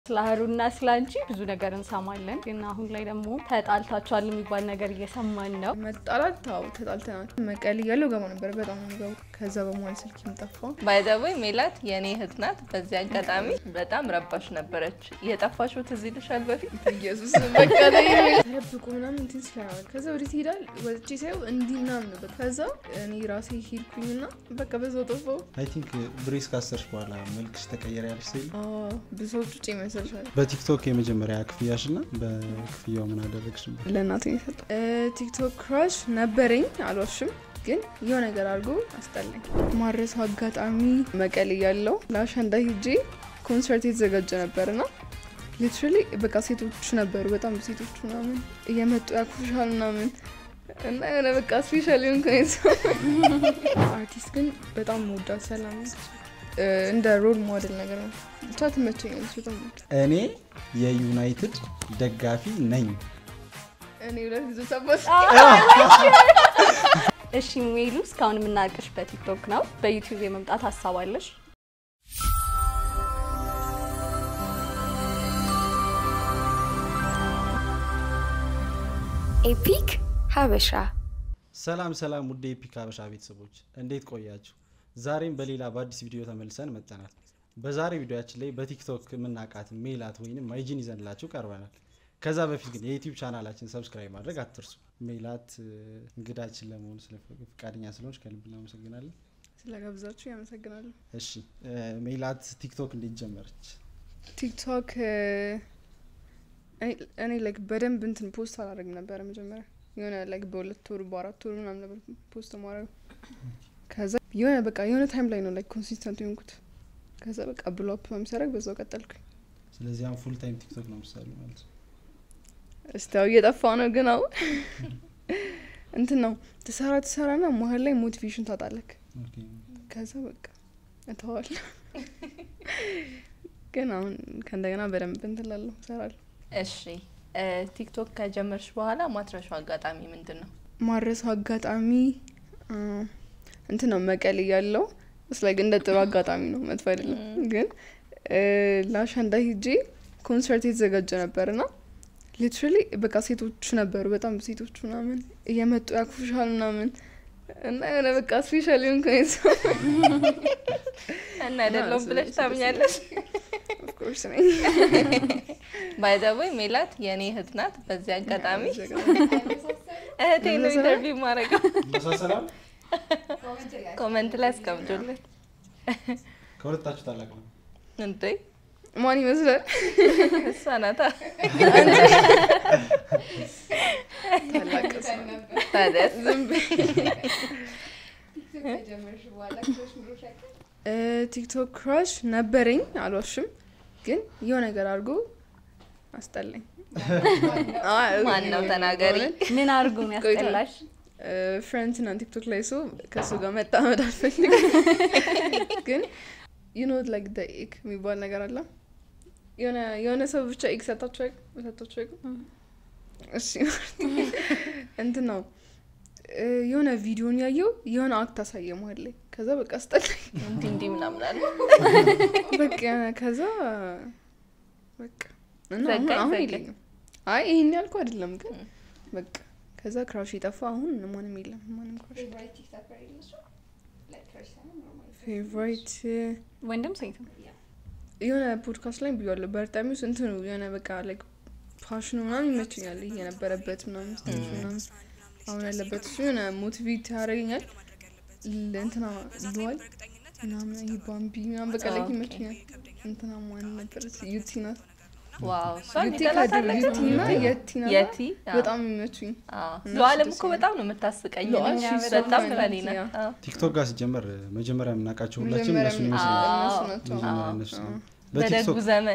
ስለ ሀሩና ስለ አንቺ ብዙ ነገር እንሰማለን፣ ግን አሁን ላይ ደግሞ ተጣልታችኋል የሚባል ነገር እየሰማን ነው። መጣላት ታው ተጣልተናል። መቀሌ እያለሁ ገባ ነበር በጣም ነው የሚገቡ። ከዛ በመሀል ስልክ ጠፋ። ባይዘወይ ሜላት የኔ እህት ናት። በዚህ አጋጣሚ በጣም ረባሽ ነበረች። የጠፋሽው ትዝ ይልሻል በፊት ኢየሱስ መቀሌ ተደብቆ ምናምን እንትን ስለናል። ከዛ ወዴት ይሄዳል? ወጥቼ ሳየው እንዲህ ምናምን ነበር። ከዛ እኔ ራሴ ሄድኩኝና በቃ በዛው ጠፋው። አይ ቲንክ ብሬስ ካሰርሽ በኋላ መልክሽ ተቀየረ ያለሽ ስል ብዙ ሰዎች ውጭ ይመስልሻል። በቲክቶክ የመጀመሪያ ክፍያሽ እና በክፍያው ምን አደረግሽ? ለእናቴ የሰጠ ቲክቶክ ክራሽ ነበረኝ አልዋሽም፣ ግን የሆነ ነገር አድርጎ አስጠላኝ። ማረሱ አጋጣሚ መቀሌ ያለው ለአሸንዳ ሂጄ ኮንሰርት የተዘጋጀ ነበርና ሊትራሊ በቃ ሴቶች ነበሩ፣ በጣም ሴቶች ምናምን እየመጡ ያኩሻል ምናምን እና የሆነ በቃ ስፔሻል ሆን አርቲስት ግን በጣም መወዳት ሰላም ነች። እንደ ሮል ሞዴል ነገር ነው። ብቻ ትመቸኛለች በጣም እኔ የዩናይትድ ደጋፊ ነኝ። እኔ ሁለት ጊዜ ሰባት እሺ ሜሉ፣ እስካሁን የምናውቅሽ በቲክቶክ ነው። በዩቲዩብ የመምጣት ሀሳብ አለሽ? ኤፒክ ሀበሻ ሰላም ሰላም፣ ውድ የኤፒክ ሀበሻ ቤተሰቦች እንዴት ቆያችሁ? ዛሬም በሌላ በአዲስ ቪዲዮ ተመልሰን መጥተናል። በዛሬ ቪዲዮያችን ላይ በቲክቶክ የምናውቃት ሜላት ወይም ማይጂን ይዘንላችሁ ቀርበናል። ከዛ በፊት ግን የዩቲዩብ ቻናላችን ሰብስክራይብ ማድረግ አትርሱ። ሜላት እንግዳችን ለመሆኑ ስለ ፈቃደኛ ስለሆንች ከልብ እናመሰግናለን። ስለጋብዛችሁ ያመሰግናለሁ። እሺ ሜላት ቲክቶክ እንዴት ጀመረች? ቲክቶክ እኔ ላይክ በደንብ እንትን ፖስት አላደርግም ነበረ መጀመሪያ የሆነ ላይክ በሁለት ወር በአራት ወር ምናምን ነበር ፖስት ማድረግ። ከዛ የሆነ በቃ የሆነ ታይም ላይ ነው ላይክ ኮንሲስተንት የሆንኩት። ከዛ በቃ ብሎ አፕ በሚሰረግ በዛው ቀጠልኩኝ። ስለዚህ አሁን ፉል ታይም ቲክቶክ ነው ምሳሌ ማለት ነው። እስቲ ያው እየጠፋ ነው ግን አሁን እንትን ነው ትሰራ ትሰራና መሀል ላይ ሞቲቬሽን ታጣለክ። ኦኬ። ከዛ በቃ እተዋለሁ። ግን አሁን ከእንደገና በደንብ እንትን እላለሁ እሰራለሁ። እሺ እ ቲክቶክ ከጀመርሽ በኋላ ማትረሻው አጋጣሚ ምንድን ነው? ማረሰው አጋጣሚ አ፣ እንትን ነው መቀሌ ያለው ስላይክ እንደ ጥሩ አጋጣሚ ነው፣ መጥፎ አይደለም። ግን እ፣ ለአሸንዳ ሂጄ ኮንሰርት የተዘጋጀ ነበርና ሊትራሊ በቃ ሴቶች ነበሩ፣ በጣም ሴቶች ምናምን እየመጡ ያኩሻል ምናምን እና የሆነ በቃ ስፔሻል ሆን እና አይደለሁም ብለሽ ታምኛለሽ? ኦፍኮርስ ነኝ። ባይዘወይ ሜላት የኔ እህት ናት። በዚህ አጋጣሚ እህቴ ነው ኢንተርቪው ማድረገው። ይመሳሰላል። ኮመንት ላይ አስቀምጡልን ከሁለታችሁ ታላቅ ነው። እንዴ ማን ይመስላል? እሷ ናታ። ታላቅ ሰው። ታዲያስ እ፣ ቲክቶክ ክራሽ ነበረኝ አልዋሽም፣ ግን የሆነ ነገር አድርጎ አስጠላኝ። ማን ነው ተናገሪ። ምን አድርጎ ነው ያስጠላሽ? ፍሬንድስ ና ቲክቶክ ላይ ሰው ከሱ ጋር መጣመድ አልፈልግም፣ ግን ዩኖ ላይክ ደ ኤክ የሚባል ነገር አለ። የሆነ የሆነ ሰው ብቻ ኤክ ሰታችሁ አይቁ ሰታችሁ አይቁ እሺ እንትን ነው እ፣ የሆነ ቪዲዮን ያየው የሆነ አክት አሳየ መሀል ላይ ከዛ በቃ አስጠላኝ። እንዲህ እንዲህ ምናምን አለ። በቃ ከዛ በቃ እና አሁን ዘጋኝ አሁን ዘጋኝ። የለኝም። አይ ይሄን ያልኩ አይደለም ግን በቃ ከዛ ክራሽ የጠፋ አሁን ማንም የለም። ማንም ክራሽ ፌቨራይት ወንድም ሴትም? የሆነ ፖድካስት ላይ ብያለሁ። በርጣሚውስ እንትኑ የሆነ በቃ ላይክ ፋሽኑ ምናምን ይመቸኛል። ይሄ የነበረበት ምናምን ስቴጅ ምናምን አሁን ያለበት እሱ የሆነ ሞቲቬት ያደርገኛል። ል- እንትና ልዋል ምናምን ይሄ ባምቢ ምናምን በቃ ላይ ኦኬ። ይመቸኛል። እንትና ማን ነበረች? ዩቲ ናት። ዋው እሷን ዩቲ ከድሮ ይጠላታለች። ዩቲ እና የቲ ናት። የቲ አዎ። በጣም የሚመቹኝ አዎ። እና ለዓለም እሱ እኮ ደስ በጣም ነው የምታስቀኝ። ለዓለም እኔ እሱ በጣም በጣም ፈኒ ነው። ናት። አዎ። ቲክቶክ ጋር ሲጀመር መጀመሪያ የምናውቃቸው ሁላችን መጀመሪያ እነሱን ምን- ይመስላል። አዎ። እነሱ ናቸው። መጀመሪያ አዎ። እነሱ ነው። በደጉ በቲክቶክ ዘመን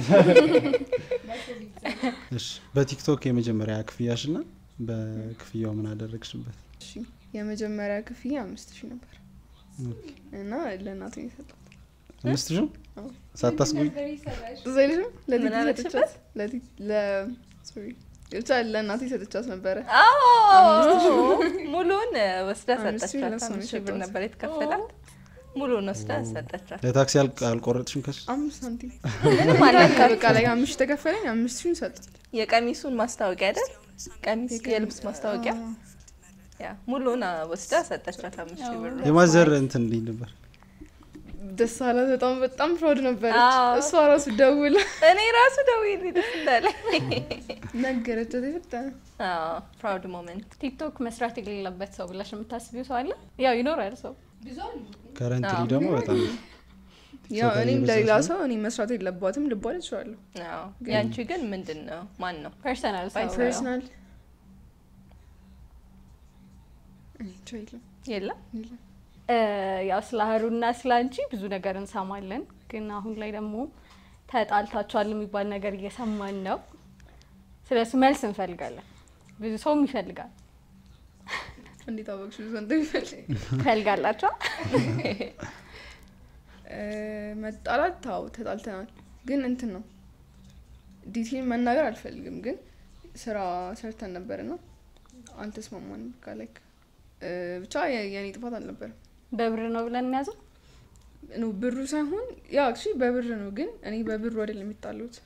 እሺ፣ በቲክቶክ የመጀመሪያ ክፍያሽ እና በክፍያው ምን አደረግሽበት? እሺ የመጀመሪያ ክፍያ አምስት ሺህ ነበር እና ለእናቱ የሰጠው አምስት ሺህ አዎ። ሳታስጉኝ እዛ አይልሽም ለቲቲ ምን አለችበት? ሰጥቻት ለቲ- ለ- ሶሪ ብቻ ለእናቴ ሰጥቻት ነበረ። አዎ ሙሉውን ወስዳ አምስት ሺህ ሰጠቻት። ለእሷ ነው አምስት ሺህ ብር የሰጠሁት። ነበር የተከፈላት። ሙሉን ወስዳ ሰጠቻት። ለታክሲ አል- አልቆረጥሽም ከሱ አምስት ሳንቲም ምንም አላካት። በቃ ላይ አምስት ተከፈለኝ አምስት ሺን ሰጥ የቀሚሱን ማስታወቂያ አይደል? ቀሚስ የልብስ ማስታወቂያ ያ ሙሉን አ- ወስዳ ሰጠቻት አምስት ሺህ ብር። የማዘር እንትን እንዲህ ነበር ደስ አላት በጣም በጣም ፕራውድ ነበረች አዎ። እሷ ራሱ ደውላ እኔ ራሱ ደውዬልኝ ደስ እንዳለኝ። ነገረቻት የፈጠነ አዎ ፕራውድ ሞመንት። ቲክቶክ መስራት የሌለበት ሰው ብለሽ የምታስቢው ሰው አለ? ያው ይኖራል ሰው ከረንትሊ አዎ። ደግሞ በጣም ያው ሰው እኔም ከእየበዛ ለሌላ ሲሆን- ሰው እኔ መስራት የለባትም ልባል እችላለሁ አዎ ያንቺ ግን ምንድን ነው? ማን ነው? ፐርሰናል ሰው ያው። ፐርሰናል እንጃ የለም የለም የለም እ፣ ያው ስለ ሀሩና ስለ አንቺ ብዙ ነገር እንሰማለን፣ ግን አሁን ላይ ደግሞ ተጣልታችኋል የሚባል ነገር እየሰማን ነው። ስለሱ መልስ እንፈልጋለን። ብዙ ሰውም ይፈልጋል። እንዴት አወቅሽ ብዙ እንደሚፈልግ ትፈልጋላቸው? መጣላት ታው ተጣልተናል ግን እንትን ነው ዲቴል መናገር አልፈልግም ግን ስራ ሰርተን ነበር ና አልተስማማንም በቃ ላይክ ብቻ የ- የኔ ጥፋት አልነበረም በብር ነው ብለን እንያዘው። ኖ ብሩ ሳይሆን ያ አክቹዋሊ በብር ነው ግን እኔ በብሩ አይደለም የሚጣሉት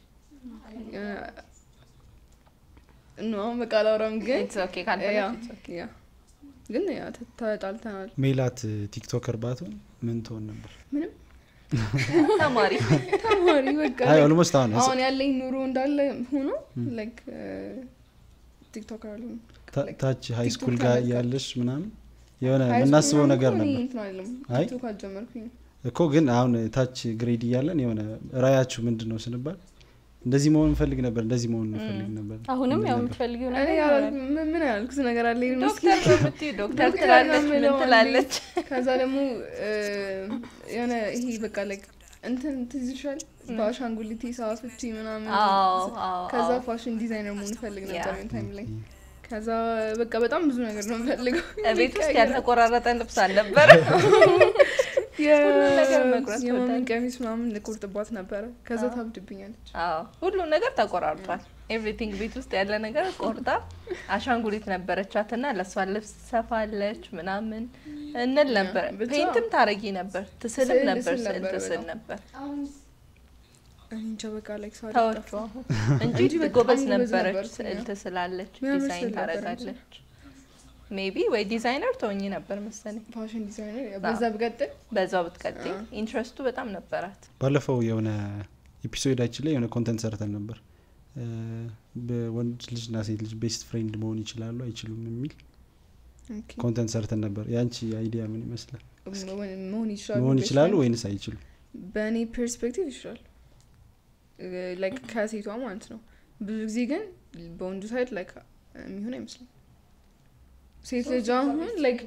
ኖ አሁን በቃ አላወራም ግን ኢትስ ኦኬ ያ ካልፈለግሽ it's okay። ያ ግን ያ ተ- ተጣልተናል ሜላት ቲክቶከር ባትሆን ምን ትሆን ነበር? ምንም ተማሪ ተማሪ በቃ አይ like ኦልሞስት አሁን አሁን ያለኝ ኑሮ እንዳለ ሆኖ ላይክ ቲክቶከር አለ ታ- ታች ሀይ ስኩል ቲክቶክ ጋር ተመልካች። ያለሽ ምናምን የሆነ የምናስበው ነገር ነበር እንትን አይደለም አይ። ቲክቶክ አልጀመርኩኝ እኮ ግን አሁን ታች ግሬድ እያለን የሆነ ራያችሁ ምንድን ነው ስንባል እንደዚህ መሆን እንፈልግ ነበር እንደዚህ መሆን እንፈልግ ነበር አሁንም እንል ያው ነበር። የምትፈልጊው እኔ ነገር ያላልኩ- ይኖራል። ምን- ምን ያልኩት ነገር አለ ዶክተር ነው የምትይው ዶክተር ዶክተር ትላለች ነው ምን የምለው ትላለች ከዛ ደግሞ እ፣ የሆነ ይሄ በቃ ላይክ እንትን ትዝ ይልሻል በአሻንጉሊቴ ሰዋፍቺ ምናምን አዎ አዎ ከዛ አዎ። ፋሽን ዲዛይነር መሆን እፈልግ ያ። ነበር የሆነ ታይም ላይ ከዛ በቃ በጣም ብዙ ነገር ነው የምፈልገው ቤት ውስጥ ያልተቆራረጠ ልብስ አልነበረ ሁሉን ነገር መቁረጥ የማሚን ትወዳለች። ቀሚስ ምናምን ልቆርጥባት ነበረ ከዛ ታብድብኛለች አዎ ሁሉም ነገር ተቆራርጧል ኤቭሪቲንግ ቤት ውስጥ ያለ ነገር ቆርጣ አሻንጉሊት ነበረቻት እና ለእሷ ልብስ ሰፋለች ምናምን እንል ነበር ብቻ- ፔንትም ታረጊ ነበር ትስልም ስዕል ነበር ስል ስዕል ነበረ ትስል በጣም። ነበር እኔ እንጃ በቃ ላይክ ሰው ተወቹ አልጠፋ አሁን እንጂ እንጂ በጣም ጎበዝ ጎበዝ ነበረች ነበርኩኝ፣ ስዕል አዎ። ትስላለች የሚያምር ዲዛይን ስዕል ነበረች። ታረጋለች ሜቢ ወይ ዲዛይነር ተወኝ ነበር መሰለኝ ፋሽን ዲዛይነር ያው በዛ ብቀጥል በዛው ብትቀጥይ አዎ። ኢንትረስቱ በጣም ነበራት ባለፈው የሆነ ኤፒሶዳችን ላይ የሆነ ኮንተንት ሰርተን ነበር እ፣ በወንድ ልጅና ሴት ልጅ ቤስት ፍሬንድ መሆን ይችላሉ አይችሉም የሚል ኦኬ። ኮንተንት ሰርተን ነበር የአንቺ አይዲያ ምን ይመስላል መሆን- መሆን ይችላሉ መሆን best ይችላሉ friend? ወይንስ አይችሉም በእኔ ፐርስፔክቲቭ ይችላል ላይክ ከሴቷ ማለት ነው ብዙ ጊዜ ግን በወንዱ ሳይድ ላይክ የሚሆን አይመስልም ሴት ልጅ አሁን ላይክ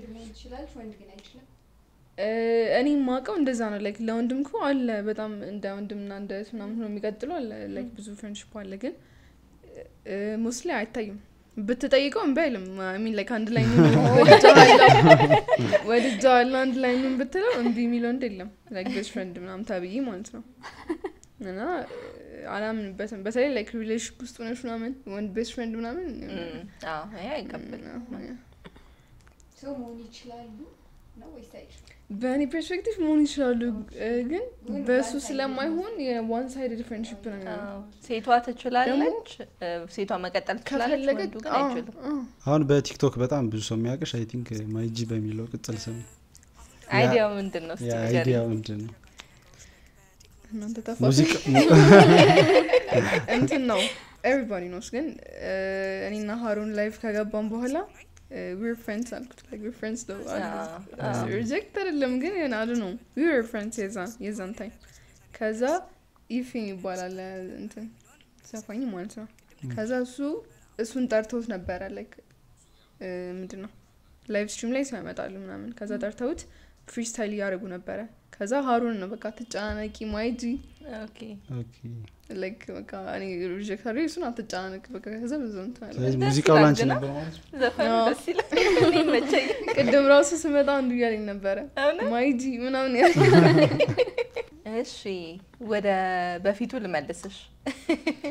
እኔ ማውቀው እንደዛ ነው ላይክ ለወንድም እኮ አለ በጣም እንደ ወንድምና እንደ እህት ምናምን ሆኖ የሚቀጥሉ አለ ላይክ ብዙ ፍሬንድሽፕ አለ ግን ሞስሊ አይታይም ብትጠይቀው እምቢ አይልም ሚን ላይክ አንድ ላይ ወድጃዋለሁ አንድ ላይ ምን ብትለው እምቢ የሚለው ወንድ የለም ላይክ ቤስት ፍሬንድ ምናምን ተብዬ ማለት ነው እና አላምንበትም በተለይ ላይክ ሪሌሽንሽፕ ውስጥ ሆነሽ ምናምን ወንድ ቤስት ፍሬንድ ምናምን እም፣ አዎ ይሄ አይቀበልም ሰው መሆን ይችላሉ ነው ወይስ አይችሉም? በእኔ ፐርስፔክቲቭ መሆን ይችላሉ እ፣ ግን ግን በእሱ one sided ስለማይሆን የዋን ሳይድ ፍሬንድሽፕ ነው የሚሆነው አዎ፣ ሴቷ ትችላለች እ፣ ሴቷ መቀጠል ትችላለች ከፈለገ ወንዱ ግን አዎ፣ አይችልም አዎ። አሁን በቲክቶክ በጣም ብዙ ሰው የሚያውቅሽ አይ ቲንክ ማይጂ በሚለው ቅጽል ስም አይዲያው ምንድን ነው እስቲ ንገሪኝ። የአይዲያ ምንድን ነው እናንተ ተፋ ሙዚቃ እንትን ነው ኤቨሪባዲ ኖስ ግን እ፣ እኔና ሀሩን ላይፍ ከገባን በኋላ ዊር ፍሬንድስ አልኩት ዊር ፍሬንድስ ነው አዎ፣ ሪጀክት አይደለም ግን የሆነ አሉ ነው ዊር ፍሬንድስ የዛን የዛን ታይም ከዛ ኢፊን ይባላል እንትን ዘፋኝ ማለት ነው ከዛ እሱ እሱን ጠርተውት ነበረ ላይክ ምንድን ነው ላይቭ ስትሪም ላይ ሲያመጣሉ ምናምን ከዛ ጠርተውት ፍሪስታይል እያደረጉ ነበረ ከዛ ሀሩን ነው በቃ ትጨናነቂ ማይጂ ኦኬ ኦኬ። ላይክ በቃ እኔ ሪጀክት አድርጌ እሱን አትጨናነቅ በቃ ከዛ ብዙ እንትን አለ ስለዚህ ደስ ሙዚቃው ይላል ላንቺ ግና። ነበር ማለት ነው ዘፈኑ አዎ። ደስ ይላል እኔ መቸኝ ቅድም ራሱ ስመጣ አንዱ እያለኝ ነበረ እውነት? ማይጂ ምናምን ያለ እሺ ወደ በፊቱ ልመልስሽ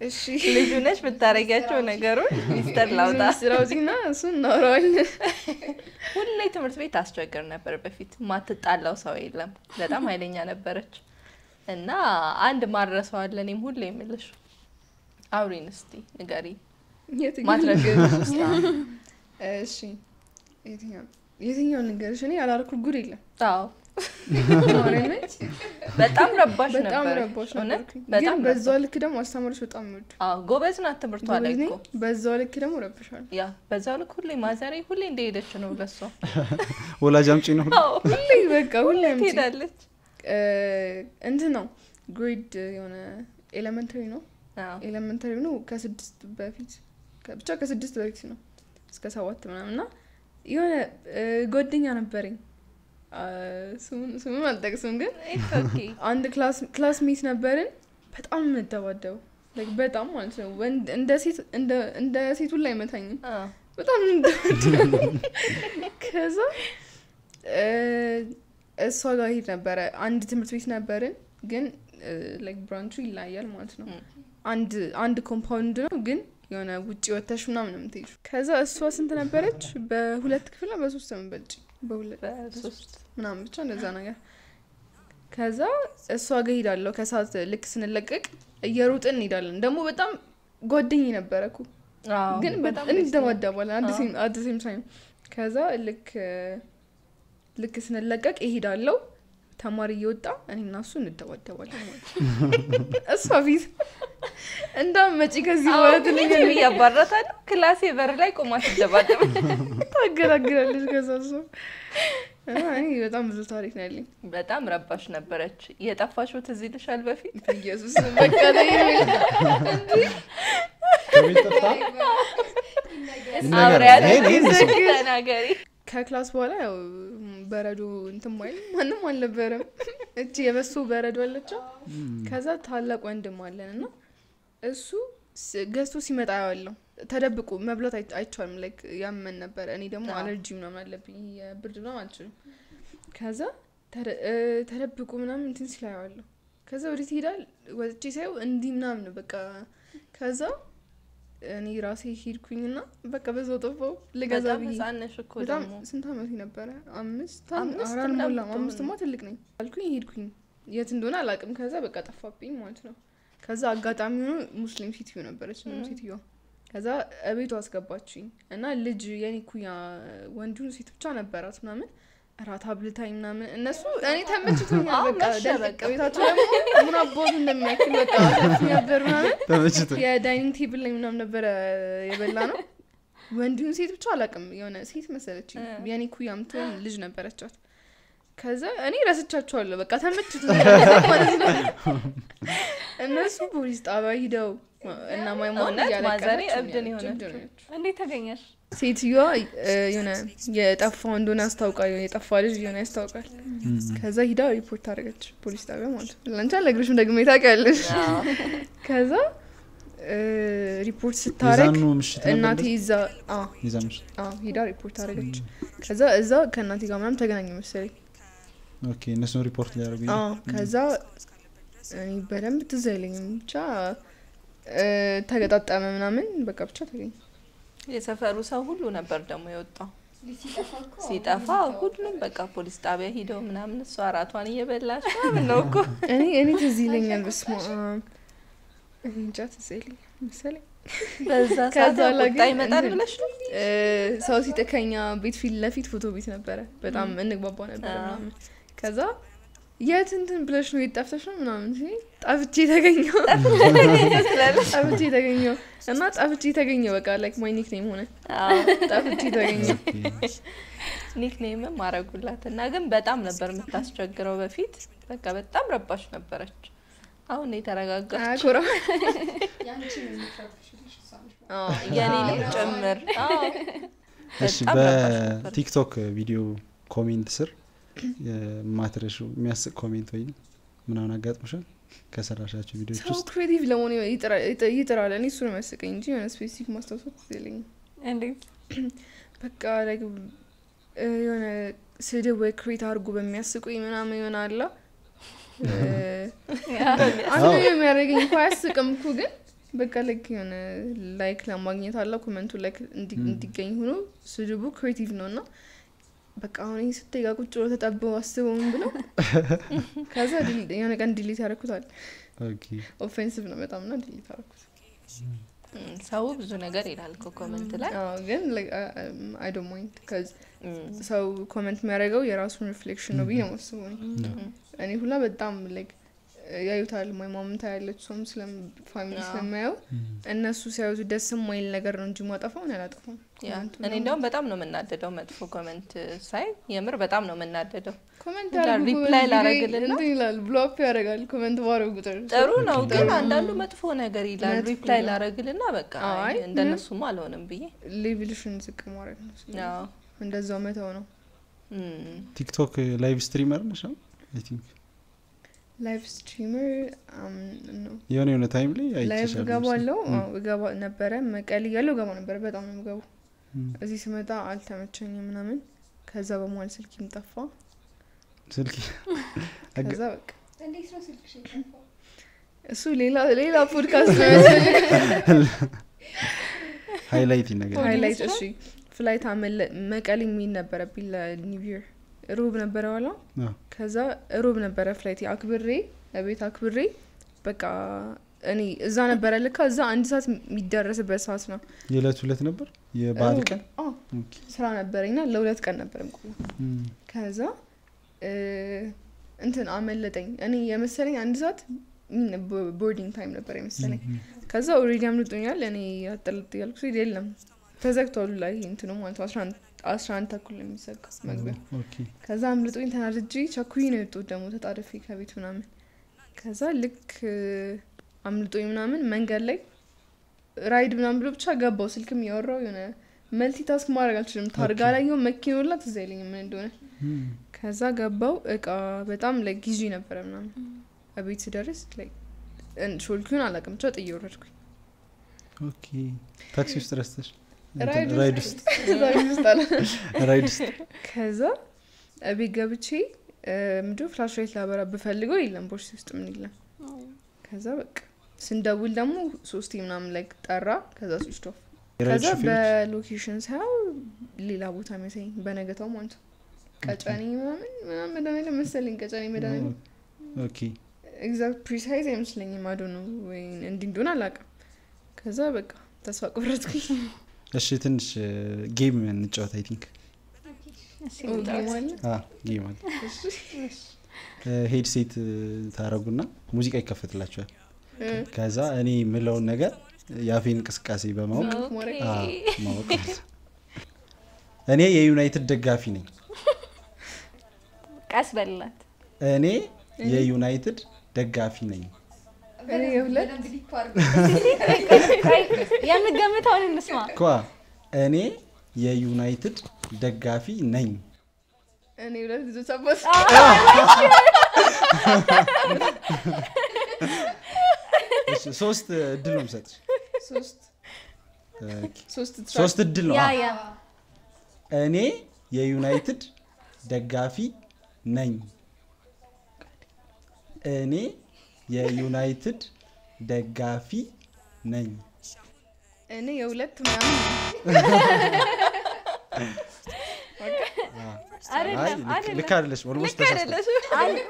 እሺ ልጁ ነች ብታረጊያቸው ነገሩን ሚስጥር ላውጣ። ስራውዚና እሱን እናወራዋለን። ሁሌ ትምህርት ቤት አስቸግር ነበር በፊት። ማትጣላው ሰው የለም። በጣም ኃይለኛ ነበረች እና አንድ ማድረሰዋለ እኔም ሁሌ የምልሽ አውሪን እስቲ ንገሪ የትኛው ማትረግ ነገር? ውስጥ እሺ የትኛው የትኛውን ንገርሽ? እኔ ያላልኩት ጉድ የለም። አዎ ማርያምን በጣም ረባሽ በጣም ነበረች። ረባሽ እውነት ነበርኩኝ። በጣም ግን በዛው ረባሽ። ልክ ደግሞ አስተማሪዎች በጣም ይወዱ አዎ ጎበዝ ናት ትምህርቷ ላይ እኮ በዛው ልክ ደግሞ ረብሻል። ያ በዛው ልክ ሁሌ ማዘሬ ሁሌ እንደሄደች ነው ለሷ ወላጅ አምጪ ነው አዎ ሁሌ በቃ ሁሌ አምጪ። ትሄዳለች። እ፣ እንትን ነው ግሬድ የሆነ ኤሌመንተሪ ነው አዎ ኤሌመንተሪ ነው ከስድስት በፊት ከ- ብቻ ከስድስት በፊት ነው እስከ ሰባት ምናምን እና የሆነ እ፣ ጓደኛ ነበረኝ አ፣ ስሙን ስሙን አልጠቅስም ግን It's okay። አንድ ክላስ ክላስ ሜት ነበርን። በጣም የምንደባደበው like በጣም ማለት ነው። ወንድ እንደ ሴት እንደ እንደ ሴቱ ላይ አይመታኝም። አዎ በጣም የምንደባደበው ከዛ እ፣ እሷ ጋር ሄድ ነበረ። አንድ ትምህርት ቤት ነበርን፣ ግን ላይክ ብራንቹ ይለያያል ማለት ነው። ም። አንድ አንድ ኮምፓውንድ ነው፣ ግን የሆነ ውጭ ወተሽ ምናምን ነው የምትሄጂው። ከዛ እሷ ስንት ነበረች? በሁለት ክፍል ነው በሶስት ነው የምትበልጪ? በሁለት በሶስት ምናምን ብቻ እንደዛ ነገር። ከዛ እሷ ጋር ሄዳለሁ ከሰዓት ልክ ስንለቀቅ እየሮጥን እንሄዳለን። ደግሞ በጣም ጓደኝ ነበረ እኮ አዎ ግን በጣም በጣም ደስ ይላል። እንደባደባለን አዎ። አት ሴም ታይም። ከዛ ልክ ልክ ስንለቀቅ እሄዳለሁ ተማሪ እየወጣ እኔ እና እሱ እንደባደባለን ማለት ነው። እሷ ፊት እንዳውም መጪ ከዚህ በኋላ አዎ ግን ትለኛለች፣ እኔም እያባረታለሁ ክላሴ በር ላይ ቆማ ትደባደብ ታገላግላለች። ከዛ እሷ እና እኔ በጣም ብዙ ታሪክ ነው ያለኝ። በጣም ረባሽ ነበረች። የጠፋሽው ትዝ ይልሻል በፊት ኢየሱስ በቃ ተይኝ። ከቤት ጠፍታ አብሬያት ይሄን- ይሄን ስም ተናገሪ። ከክላስ በኋላ ያው በረዶ እንትን ማይል ማንም አልነበረም። እቺ የበሶ በረዶ አለችው። ከዛ ታላቅ ወንድም አለን እና እሱ ስ- ገዝቶ ሲመጣ ያዋለው ተደብቆ መብላት አይ- አይቻልም። ላይክ ያመን ነበረ። እኔ ደግሞ አዎ። አለርጂ ምናምን አለብኝ የብርድ ምናምን አልችልም። ከዛ ተደ- እ፣ ተደብቆ ምናምን እንትን ሲል አየዋለሁ። ከዛ ወዴት ይሄዳል? ወጥቼ ሳየው እንዲህ ምናምን ነው በቃ። ከዛ እኔ ራሴ ሄድኩኝና በቃ በዛው ጠፋው ልገዛ በጣም ብዬ ህጻን ነሽ እኮ በጣም ደግሞ ስንት አመት ነበረ? አምስት አምስት አራት ምናምን ሞላም። ብትሆን አምስትማ ትልቅ ነኝ አልኩኝ። ሄድኩኝ የት እንደሆነ አላውቅም። ከዛ በቃ ጠፋብኝ ማለት ነው። ከዛ አጋጣሚ ሆኖ ሙስሊም ሴትዮ ነበረች ነው ም። ሴትዮዋ። ከዛ እቤቷ አስገባችኝ እና ልጅ የኔ ኩያ ወንዱ ሴት ብቻ ነበራት ምናምን እራት አብልታኝ ምናምን እነሱ እኔ ተመችቶኛል። አዎ፣ በቃ መሸ ደልቅ በቃ። ቤታቸው ደግሞ ምን አባቱ እንደሚያክል በቃ ሰፊ ነበር ምናምን ተመችቶ የዳይኒንግ ቴብል ላይ ምናምን ነበረ የበላ ነው። ወንዲሁን ሴት ብቻ አላውቅም፣ የሆነ ሴት መሰለች እ። የኔ ኩያ ምትሆን ልጅ ነበረቻት። ከዛ እኔ ረስቻቸዋለሁ፣ በቃ ተመችቶ ማለት ነው። እነሱ ፖሊስ ጣቢያ ሂደው እና ማይማ እውነት ማዘሬ እብድን የሆነችው። እንዴት ተገኘሽ? ሴትዮዋ እ፣ የሆነ የጠፋው እንደሆነ ያስታውቃል፣ የሆነ የጠፋ ልጅ የሆነ ያስታውቃል። ከዛ ሂዳ ሪፖርት አደረገች ፖሊስ ጣቢያ ማለት ነው። ለአንቺ አልነግርሽም ደግሜ ታውቂያለሽ። አዎ። ከዛ እ፣ ሪፖርት ስታረግ የዛኑ ምሽት ነበር እናቴ እንደዚህ? ይዛ አዎ የዛን ምሽት አዎ ሂዳ ሪፖርት አደረገች። ከዛ እዛ ከእናቴ ጋር ምናምን ተገናኘ መሰለኝ። ኦኬ እነሱን ሪፖርት ሊያደርጉ አዎ ከዛ እኔ በደንብ ትዝ አይለኝም ብቻ እ፣ ተገጣጠመ ምናምን በቃ ብቻ ተገኘ። የሰፈሩ ሰው ሁሉ ነበር ደግሞ የወጣው ሲጠፋ እኮ ሲጠፋ ሁሉም በቃ ፖሊስ ጣቢያ ሂደው ምናምን እሷ አራቷን እየበላች ምናምን ነው እኮ እኔ እኔ ትዝ ይለኛል። በስመ አብ እኔ እንጃ ትዝ አይለኝም መሰለኝ በዛ ከዛ ሰዓት ላይ ቁጣ ግን ይመጣል እንትን- ብለሽ ነው እ፣ ሰው ሲጠከኛ ቤት ፊት ለፊት ፎቶ ቤት ነበረ። በጣም እንግባባ ነበረ አዎ። ምናምን። ከዛ የት እንትን ብለሽ ነው የት ጠፍተሽ ነው ምናምን ሲለኝ ጠፍቼ ተገኘው ጠፍቼ ተገኘው እና ጠፍቼ ተገኘው በቃ ላይክ ማይ ኒክኔም ሆነ ጠፍቼ ተገኘው። ኒክኔምም አረጉላት እና ግን በጣም ነበር የምታስቸግረው በፊት በቃ በጣም ረባሽ ነበረች አሁን ነው የተረጋጋች አያኮራ ያንቺ ነው የሚፈርፍሽልሽ እሷ ነች ማለት አዎ። የኔንም ጭምር አዎ። እሺ በጣም ረባሽ ነበር። በቲክቶክ ቪዲዮ ኮሜንት ስር የማትረሹ የሚያስቅ ኮሜንት ወይም ምናምን አጋጥሞሻል ከሰራሻቸው ቪዲዮዎች ሰው ውስጥ ክሬቲቭ ለመሆን ይጥራ- ይጥ- ይጥራል። እኔ እሱ ነው የሚያስቀኝ እንጂ የሆነ ስፔሲፊክ ማስታወሳት የለኝም። እንዴት በቃ ላይክ እ፣ የሆነ ስድብ ወይ ክሬት አድርጎ በሚያስቁኝ ምናምን የሆነ አላ አንዱ የሚያደርገኝ እኮ አያስቅም እኮ ግን በቃ ላይክ የሆነ ላይክ ለማግኘት አለ ኮመንቱ ላይክ እንዲ- ም። እንዲገኝ ሆኖ ስድቡ ክሬቲቭ ነው እና በቃ አሁን ይህ ስትጋ ቁጭ ብሎ ተጠበው አስበው ምን ብለው ከዛ ዲል- የሆነ ቀን ዲሊት ያደረኩታል ኦኬ ኦፌንሲቭ ነው በጣም እና ዲሊት ያደረኩት እም፣ ሰው ብዙ ነገር ይላል እኮ ኮመንት ላይ አዎ፣ ግን አይ ዶንት ማይንድ ከዚ እም፣ ሰው ኮመንት የሚያደርገው የራሱን ሪፍሌክሽን ነው ብዬ ነው ማስበው እኔ። እም፣ እኔ ሁላ በጣም ላይክ ያዩታል ማይ ማምታ ያለች ሰውም ስለም ፋሚሊ አዎ። ስለማየው እነሱ ሲያዩት ደስ የማይል ነገር ነው እንጂ ማጠፋው እኔ አላጠፋም ያ ኮመንቱ እኔ እንደውም በጣም ነው የምናደደው መጥፎ ኮመንት ሳይ የምር በጣም ነው የምናደደው ኮመንት ይላል፣ ያደርጉ ሪፕላይ ኮመንት ላረግልና? እንትን ይላል ብሎ አፕ ያደርጋል ኮመንት ባረው ቁጥር ጥሩ ነው ግን ጥሩ። አንዳንዱ መጥፎ ነገር ይላል መጥፎ ሪፕላይ ነው። ላረግልና በቃ አይ፣ አይ እንደነሱም አልሆንም ብዬ ሌቭልሽን ዝቅ ማድረግ ነው ስለዚህ አዎ። እንደዛው መተው ነው እም፣ ቲክቶክ ላይቭ ስትሪመር ነሽ ነው አይ ቲንክ ላይቭ ስትሪመር ነው የሆነ የሆነ ታይም ላይ ላይቭ አይቼሻለሁ እገባለሁ ም። አዎ፣ እገባ ነበረ መቀሌ እያለሁ እገባ ነበረ በጣም ነው የምገባው ም። እዚህ ስመጣ አልተመቸኝም ምናምን ከዛ በመዋል ስልኪም ጠፋ ስልክ አገ- ከዛ በቃ እንዴት ነው ስልክሽ የጠፋው? እሱ ሌላ ሌላ ፖድካስት ነው መሰለኝ ሃይላይት ነገር ሃይላይት እሺ ፍላይት አመለ መቀሌ የሚል ነበረብኝ ለኒው ይር ሮብ ነበረ ዋላ አዎ። ከዛ ሮብ ነበረ ፍላይት አክብሬ ለቤት አክብሬ በቃ እኔ እዛ ነበረ ልካ እዛ አንድ ሰዓት የሚደረስበት ሰዓት ነው የዕለት ሁለት ነበር የበዓል ሮብ- ቀን አዎ፣ ኦኬ። ስራ ነበረኝና ለሁለት ቀን ነበር የምቆየው ም። ከዛ እ፣ እንትን አመለጠኝ እኔ የመሰለኝ አንድ ሰዓት ቦርዲንግ ታይም ነበር የመሰለኝ ከዛ ኦልሬዲ አምልጦኛል እኔ አጠልጥ ያልኩ ሲል የለም ተዘግቷሉ ላይ እንትኑ ማለት ነው አስራ አንድ- አስራ አንድ ተኩል ነው የሚዘጋ መግቢያ ኦኬ ከዛ አምልጦኝ ተናድጄ ቸኩይ ነው የወጡት ደግሞ ተጣድፌ ከቤት ምናምን ከዛ ልክ እ፣ አምልጦኝ ምናምን መንገድ ላይ ራይድ ምናምን ብሎ ብቻ ገባው ስልክም እያወራው የሆነ መልቲ ታስክ ማድረግ አልችልም ታርጋ ላይ የሆን መኪኖላ ትዝ አይለኝም ምን እንደሆነ ም። ከዛ ገባው እቃ በጣም ላይ ጊዜ ነበረ ምናምን ቤት ስደርስ ላይ ሾልኪውን አላውቅም ብቻ ጥዬ ወረድኩኝ ኦኬ ታክሲ ውስጥ ረስተሽ ራይድ እንትን ራይድ ውስጥ ራይድ ውስጥ አለ ራይድ ውስጥ ከዛ ቤት ገብቼ ምንድ ፍላሽ ላይት ላበራ ብፈልገው የለም ቦርሴ ውስጥ ምን የለም ከዛ በቃ ስንደውል ደግሞ ሶስቴ ምናምን ላይ ጠራ ከዛ ስዊች ኦፍ የራይድ ከዛ ሹፌሮች በሎኬሽን ሳያው ሌላ ቦታ መሰለኝ በነገታው ማለት ነው ቀጨኔ ምናምን ምናምን መድኃኒዓለም መሰለኝ ቀጨኔ መድኃኒዓለም ኦኬ ኤግዛክት ፕሪሳይዝ አይመስለኝም አዶ ነው ወይ እንዲ እንደሆነ አላውቅም ከዛ በቃ ተስፋ ቆረጥኩኝ እሺ ትንሽ ጌም እንጫወት አይ ቲንክ ኦ፣ ጌም አለ? ጌም አለ ሄድሴት ታረጉና ሙዚቃ ይከፈትላችኋል እ፣ ከዛ እኔ የምለውን ነገር የአፌን እንቅስቃሴ በማወቅ ኦኬ። ማድረግ አ፣ ማወቅ ማለት ነው። እኔ የዩናይትድ ደጋፊ ነኝ ቀስ በላት እኔ የዩናይትድ ደጋፊ ነኝ እኔ የሁለት በደንብ ዲፕ አድርገው የምገምተውን እንስማ ኳ እኔ የዩናይትድ ደጋፊ ነኝ እኔ ሁለት ልጆች አባት እሺ፣ ሶስት እድል ነው የምሰጥሽ ሶስት ኦኬ። ሶስት ትራክ ሶስት እድል ነው ያ አ፣ ያ እኔ የዩናይትድ ደጋፊ ነኝ እኔ የዩናይትድ ደጋፊ ነኝ እኔ የሁለት ምናምን አይ አይደለም ልክ- አይደለም ልክ አይደለሽ ኦልሞስት ልክ አይደለሽም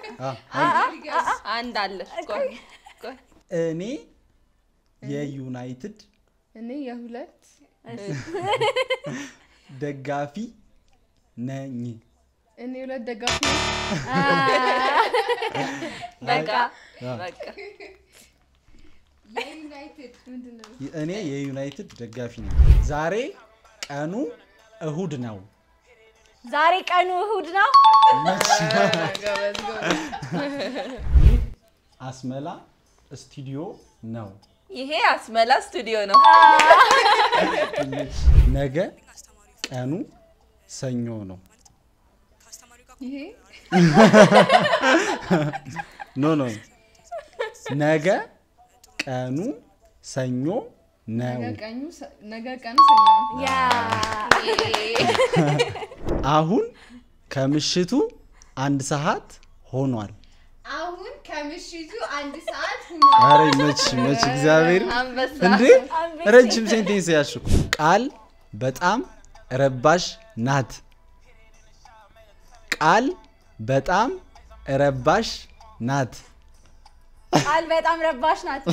አንድ አለሽ ቆይ ቆይ እኔ የዩናይትድ እኔ የሁለት ደጋፊ ነኝ እኔ የሁለት ደጋፊ ነኝ። በቃ አ፣ በቃ የዩናይትድ ምንድን ነው? እኔ የዩናይትድ ደጋፊ ነኝ ዛሬ ቀኑ እሁድ ነው ዛሬ ቀኑ እሁድ ነው ጎበዝ ጎበዝ። አስመላ ስቱዲዮ ነው ይሄ አስመላ ስቱዲዮ ነው ነገ ቀኑ ሰኞ ነው ይሄ ኖ ኖ ነገ ቀኑ ሰኞ ነው ነገ ቀኑ ሰ- ነገ ቀኑ ሰኞ ነው። ያ አሁን ከምሽቱ አንድ ሰዓት ሆኗል አሁን ከ ከምሽቱ አንድ ሰዓት ኧረ መች መች እግዚአብሔር አንበሳ እንዴ ረጅም ሴንቴንስ ያልሽው ቃል በጣም ረባሽ ናት። ቃል በጣም ረባሽ ናት። ቃል በጣም ረባሽ ናት።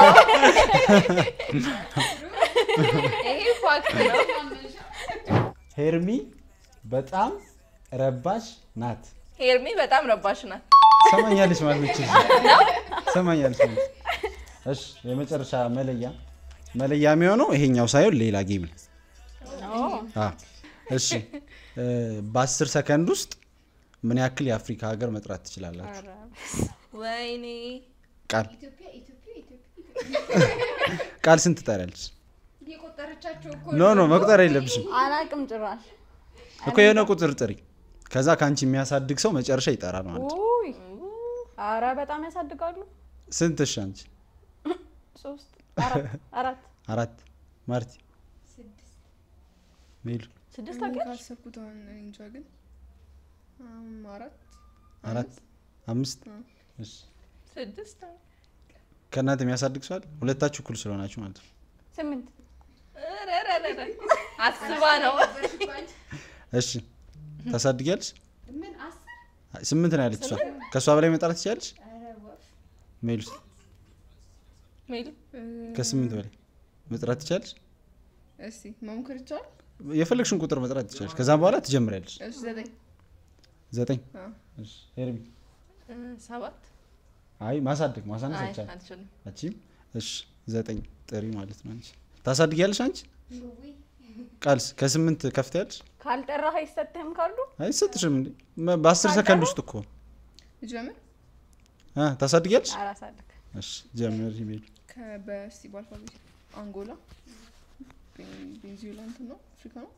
ይሄ ፋክት ነው። ሄርሚ በጣም ረባሽ ናት። ሄርሚ በጣም ረባሽ ናት። ሰማኛለች ማለት ነች። ሰማኛለች ማለት ነው። እሺ የመጨረሻ መለያ መለያ የሚሆነው ይሄኛው ሳይሆን ሌላ ጌም ነው። አ እሺ እ በአስር ሰከንድ ውስጥ ምን ያክል የአፍሪካ ሀገር መጥራት ትችላላችሁ? ወይኔ ቃል ኢትዮጵያ ኢትዮጵያ ኢትዮጵያ ቃል ስንት ትጠሪያለች? የቆጠረቻቸው እኮ ኖ ኖ መቁጠር የለብሽም አላቅም ጭራሽ። እኮ የሆነ ቁጥር ጥሪ። ከዛ ከአንቺ የሚያሳድግ ሰው መጨረሻ ይጠራል ማለት ነው። ውይ አረ በጣም ያሳድጋሉ። ስንት እሺ? አንቺ ሶስት አራት አራት አራት ማርቲ ስድስት ሜሉ ስድስት እኔ ታውቂያለሽ? ካሰብኩት አሁን እኔ እንጃ ግን አም፣ አራት አራት አምስት አ። እሺ ስድስት ነው። ከእናንተ የሚያሳድግ ሰው አለ? ሁለታችሁ እኩል ስለሆናችሁ ማለት ነው። ስምንት ረረረረ አስባ ነው። እሺ ታሳድጊያለሽ? ምን አስር አይ፣ ስምንት ነው ያለች እሷ። ከእሷ በላይ መጥራት ትችላለች? ኧረ ወፍ ሜሉ ሜሉ እ፣ ከስምንት በላይ መጥራት ትችላለች? እስቲ መሞከር ይቻላል? የፈለግሽን ቁጥር መጥራት ትችላለች። ከዛም በኋላ ትጀምሪያለሽ። እሺ ዘጠኝ ዘጠኝ አ። እሺ ሄርሚ እ፣ ሰባት አይ ማሳደግ ማሳነስ አይ አይቻልም። አልችልም። አንቺም እሺ ዘጠኝ ጥሪ ማለት ነው። አንቺ ታሳድጊያለሽ? አንቺ ውይ ቃልስ ከስምንት ከፍትያለሽ? ካልጠራህ አይሰጥህም ካሉ አይሰጥሽም እንዴ? መ- በአስር ሰከንድ ውስጥ እኮ ልጀምር? አ ታሳድጊያለሽ? አላሳድግ እሺ ጀምር ሜሉ ከ- በስቲ በአልፋቤት አንጎላ ቤን- ቤንዚዮላ እንትን ነው አፍሪካ ነው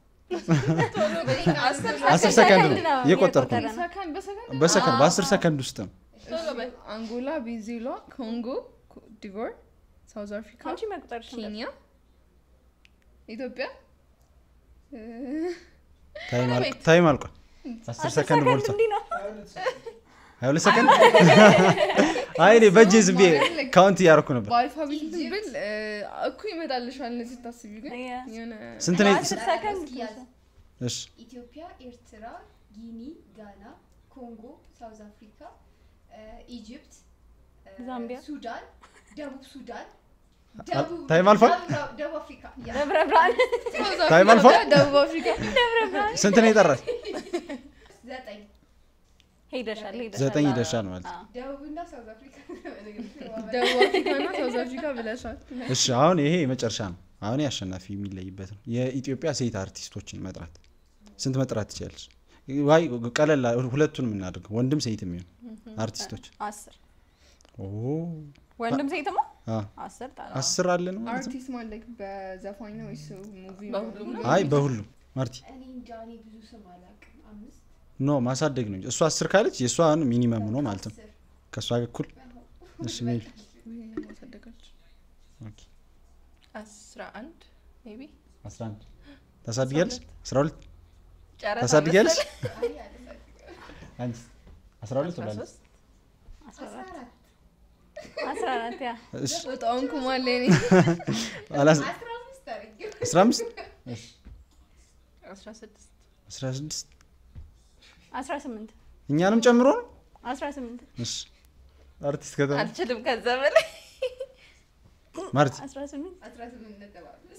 አስር ሰከንድ ነው እየቆጠርኩ ነው። ነው። ሰከንድ በሰከንድ በሰከንድ በአስር ሰከንድ ውስጥ ነው። ቶሎ በይ። አንጎላ ቤንዚዮላ ኮንጎ ኮ- ዲቮር ሳውዝ አፍሪካ አንቺ መቁጠርሽ ኬንያ ኢትዮጵያ እ፣ ታይም አል- ቤት። ታይም አልቋል። አስር ሰከንድ ሞልቷል። እንዲህ ነው። ሀያ ሁለት ሰከንድ አይ እኔ በእጄ ዝም ብዬ ካውንት እያደረኩ ነበር። በአልፋቤት እንትን ብል እ፣ እኮ ይመጣልሻል እነዚህ ስታስቢ ግን ያ። የሆነ ስንት ነው? በአስር ሰከንድ ያዝ። እሺ ኢትዮጵያ፣ ኤርትራ፣ ጊኒ፣ ጋና፣ ኮንጎ፣ ሳውዝ አፍሪካ፣ እ፣ ኢጅፕት፣ እ፣ ዛምቢያ። ሱዳን፣ ደቡብ ሱዳን፣ አ- ታይም አልፏል? ደቡብ- ደቡብ አፍሪካ ያ። ደብረ ብርሃን ሳውዝ ታይም አፍሪካ፣ አልፏል? ደቡብ አፍሪካ ስንት ነው የጠራሽ? ዘጠኝ ሄደሻል ሄደሻል። ዘጠኝ ይደርሻል ማለት ነው። አዎ። ደቡብና ሳውዝ አፍሪካ ደቡብ አፍሪካ እና ሳውዝ አፍሪካ ብለሻል እሺ አሁን ይሄ የመጨረሻ ነው። አሁን ይሄ አሸናፊ የሚለይበት ነው። የኢትዮጵያ ሴት አርቲስቶችን መጥራት ስንት መጥራት ትችላለች? ዋይ ቀለል አ- ሁለቱንም እናድርገው፣ ወንድም ሴት የሚሆን አርቲስቶች። አስር ኦ ወንድም ሴትማ አ አስር ጣራ አስር አለ ነው ማለት ነው? አርቲስት ማለት በዘፋኝ ነው ወይስ ሙቪ በሁሉም ነው? አይ በሁሉም ማርቲ እኔ እንጃ እኔ ብዙ ስም አላውቅም። አምስት ኖ ማሳደግ ነው እንጂ እሷ አስር ካለች የእሷን ሚኒመም ነው ማለት ነው። አስር ከእሷ ጋር እኩል እሺ ሜል ማሳደጋች ኦኬ አስራ አንድ ሜይ ቢ አስራ አንድ ታሳድጊያለሽ? አስራ ሁለት ጨረታ ታሳድጊያለሽ? አይ አላውቅም። አንቺ አስራ ሁለት አስራ ብላለች። ሶስት አስራ አስራ አራት አራት አስራ አራት ያ እሺ በጣም ኩማለ እኔ አላስ አስራ አምስት አድርጌው አስራ አምስት እሺ አስራ ስድስት አስራ ስድስት አስራ ስምንት እኛንም ጨምሮ ነው። አስራ ስምንት እሺ አርቲስት ከተማ አልችልም ከዛ በላይ ማርቲ አስራ ስምንት አስራ ስምንት ነጥብ አምስት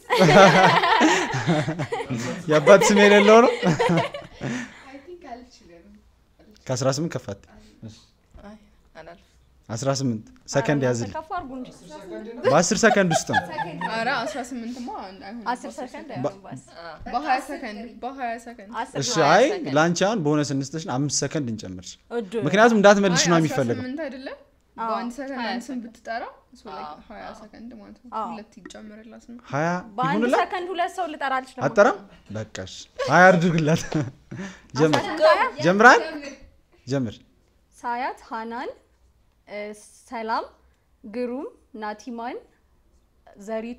የአባት ስም የሌለው ነው። አይ ቲንክ አልችልም። ከአስራ ስምንት ከፋት አይ አላልፍም። አስራ ስምንት ሰከንድ ያዝል ከፍ አድርጉ እንጂ በአስር ሰከንድ ውስጥ ነው። አረ አስራ ስምንትማ አይሆንም አስር ሰከንድ አይሆንም በአስር አ፣ በሀያ ሰከንድ በሀያ ሰከንድ አስር እሺ ነው አይ ሰከንድ። ለአንቺ አሁን በሆነ ስንስትሽን አምስት ሰከንድ እንጨምር። እድ ምክንያቱም እንዳትመልሽ ነው አይ፣ የሚፈለገው። 18 አይደለም አዎ። በአንድ ሰከንድ ሀያ አንድ ስም ሰከንድ። ብትጠራ እሱ ላይ አዎ፣ ሀያ አዎ። ሰከንድ ማለት ነው አዎ። ሁለት ይጨምርላት ነው ሀያ በአንድ ይሁንላት። ሰከንድ ሁለት ሰው ልጠራ አልችልም። አጠራም በቃሽ። ሀያ አድርግላት። ጀምር ጀምራል ጀምር። ሳያት፣ ሃናን፣ እ፣ ሰላም፣ ግሩም፣ ናቲማን፣ ዘሪቱ፣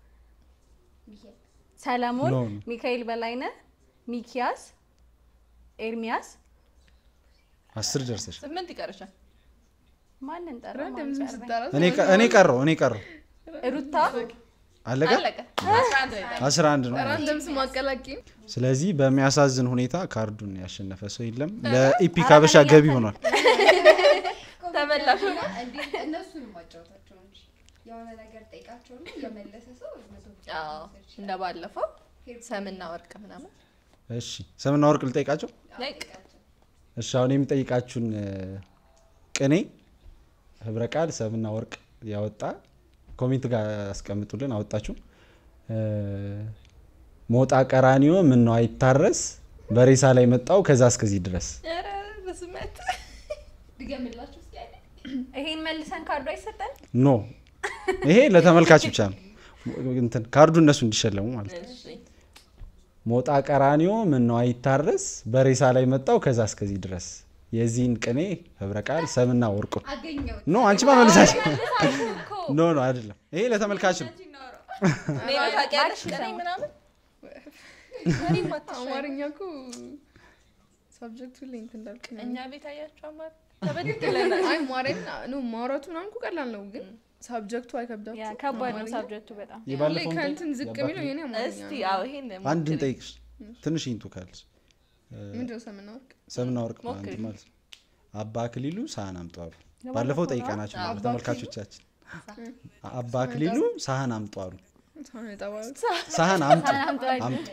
ሰለሞን፣ ኖ፣ ኖ። ሚካኤል በላይነ፣ ሚኪያስ፣ ኤርሚያስ፣ አስር ደርሰሽ ስምንት ይቀርሻል። ማንን ጠራ? ራንደም ማን ዝም ቀረበኝ? ስጠራ እኔ ቀ- እኔ ቀረው እኔ ቀረው ሩታ አለቀ አለቀ አስራ አንድ ነው የጠራው። አስራ አንድ ነው ራንደም ስም አቀላቂ ስለዚህ በሚያሳዝን ሁኔታ ካርዱን ያሸነፈ ሰው የለም ለኢፒክ ሀበሻ ገቢ ሆኗል ተመላሽ ሆነ። እንዴት እነሱንም ማጫወታቸው እንጂ የሆነ ነገር ጠይቃቸውና የመለሰ ሰው መቶ ብር አዎ መውሰድ ይችላል። እንደ ባለፈው ሰምና ወርቅ ምናምን እሺ ስምና ወርቅ ልጠይቃቸው ላይክ እሺ አሁን የሚጠይቃችሁን እ፣ ቅኔ ህብረ ቃል ሰምና ወርቅ ያወጣ ኮሜንት ጋር አስቀምጡልን አወጣችሁ እ፣ ሞጣ ቀራኒዮ ምን ነው አይታረስ በሬሳ ላይ መጣው ከዛ እስከዚህ ድረስ ኧረ በስመት ድገምላችሁ እስኪ አይደል? ይሄን መልሰን ካርዱ አይሰጠን? ኖ ይሄ ለተመልካች ብቻ ነው እንትን ካርዱ እነሱ እንዲሸለሙ ማለት ነው እሺ ሞጣ ቀራኒዮ ምን ነው አይታረስ በሬሳ ላይ መጣው ከዛ እስከዚህ ድረስ የዚህን ቅኔ ህብረ ቃል ሰምና ወርቁ አገኘሁት። ኖ አንቺ ማመልሳሽ ኖ ኖ አይደለም ይሄ ለተመልካች ነው ሜሮ ታውቂያለሽ ቅኔ ምናምን እኔም አትሻይም። አማርኛ እኮ ሳብጀክቱ ላይ እንትን እንዳልክ ነው። እኛ ቤት አያቸው አማር ተበድለናል አይ ማረኝ ነው ማውራቱ ምናምን እኮ ቀላል ነው፣ ግን ሳብጀክቱ ያ አይከብዳችሁ። ከባድ ነው አማርኛ ሳብጀክቱ በጣም ላይ የባለፈውን ከእንትን ዝቅ ጠይቅ። የሚለው የኔ አማርኛ እስቲ ነው። አዎ ይሄን አንድ ሞክሪ። እንጠይቅሽ ትንሽ ይንቱ ካለች ምንድነው ሰምና ወርቅ? ሰምና ወርቅ ሞክሪ። ማለት ማለት ነው አባ አክሊሉ ሳህን አምጡ አሉ ባለፈው ጠይቀናቸው ነበር አባ ተመልካቾቻችን አባ አክሊሉ ሳህን አምጡ አሉ ሳህን የተባሉ ሳህን አምጡ አምጡ። አምጡ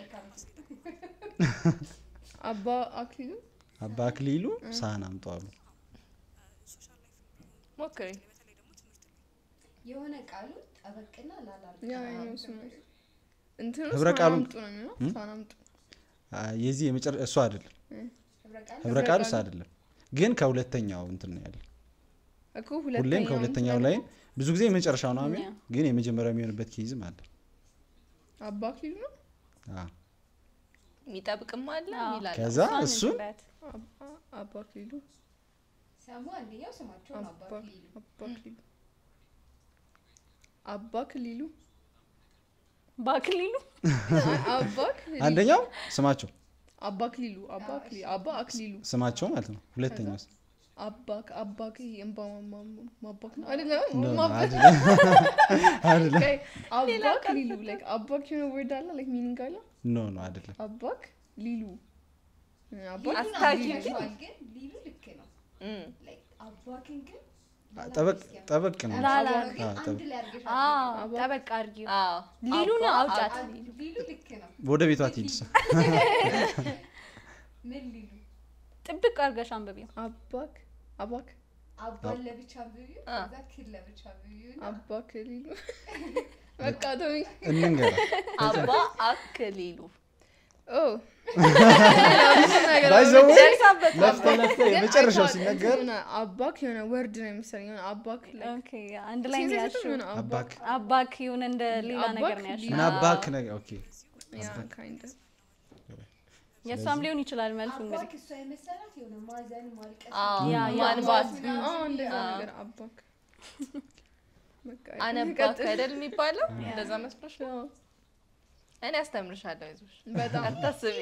አባ አክሊሉ አባ አክሊሉ ሳህን አምጡ አሉ ሞክሪ የሆነ ቃሉ ጠበቅና ላላ ያ ነው እሱ ነው። እንትኑ ህብረ ሳህን ቃሉን- አምጡ ነው የሚለው ሳህን አምጡ። አ፣ የዚህ የመጨረ እሱ አይደለም ህብረ ቃል ህብረ ቃል ውስጥ አይደለም ግን ከሁለተኛው እንትን ነው ያለ እኮ ሁሌም ሁለተኛው ከሁለተኛው እንትን ላይ ብዙ ጊዜ የመጨረሻው ነው አሜን ያ። ግን የመጀመሪያው የሚሆንበት ኬዝም አለ አባ አክሊሉ ነው አ፣ የሚጠብቅም አለ አዎ። ይላል ከዛ እሷን እሱን እንበያት። አባ- አባ አክሊሉ ሰሙ አንደኛው ስማቸው ነው አባ አባ ሊሉ አባ አክሊሉ አባ አክሊሉ በአክሊሉ አይ፣ አባ አክሊሉ አንደኛው ስማቸው አባ አክሊሉ አባ አክሊሉ አባ አክሊሉ ስማቸው ማለት ነው ሁለተኛው ስ- አባ አባ እምባ ማባክ ነው አይደለም ኖ፣ ኖ፣ ማባክ አይደለም አይደለም Okay, አባክ ሊሉ like አባክ የሆነ ወርድ አለ like meaning አለ ኖ ኖ አይደለም አባክ ሊሉ አባክ ሊሉን አስታኪ አግኝተዋል፣ ግን ሊሉ ልክ ነው። እም። Like አባክን ግን አ፣ ጠበቅ ጠበቅ ነው ላላ ግን አ፣ አንድ ጠበቅ። ላይ አድርገሽ አዎ አድርገሽ ጠበቅ አድርጊው አዎ ሊሉን አባ- አውጫት አድ- ሊሉ ልክ ነው። ወደ ቤቷ ትሂድ ምን ሊሉ ጥብቅ አድርገሽ አንብቢው አባክ አባክ አባን ለብቻ ብዩ አ። ከዛ ክል ለብቻ ብዩ አባክ ሊሉ በቃ ተውኝ እንንገራ አባ አክሊሉ ኦ ባይዘው ደርሳበት ለፍተ ለፍተ የመጨረሻው ሲነገር አባክ የሆነ ወርድ ነው የመሰለኝ የሆነ አባክ like ኦኬ አንድ ላይ ነው ሴንሴቲቭ ያልሽው የሆነ አባክ አባክ ይሁን እንደ ሌላ አባክ ነገር ነው ያልሽው ምን አባክ ነገር ኦኬ ያ kind of የእሷም ሊሆን ይችላል መልሱ እንግዲህ አባክ እሷ የመሰላት የሆነ ማዘን ማልቀስ አዎ ያ ያ ማንባት አዎ እንደዛ አዎ። ነገር አባክ በቃ አነባክ አይደል የሚባለው እንደዛ መስሎሽ ነው? አዎ፣ እኔ አስተምርሻለሁ ይዞሽ በጣም አታስቢ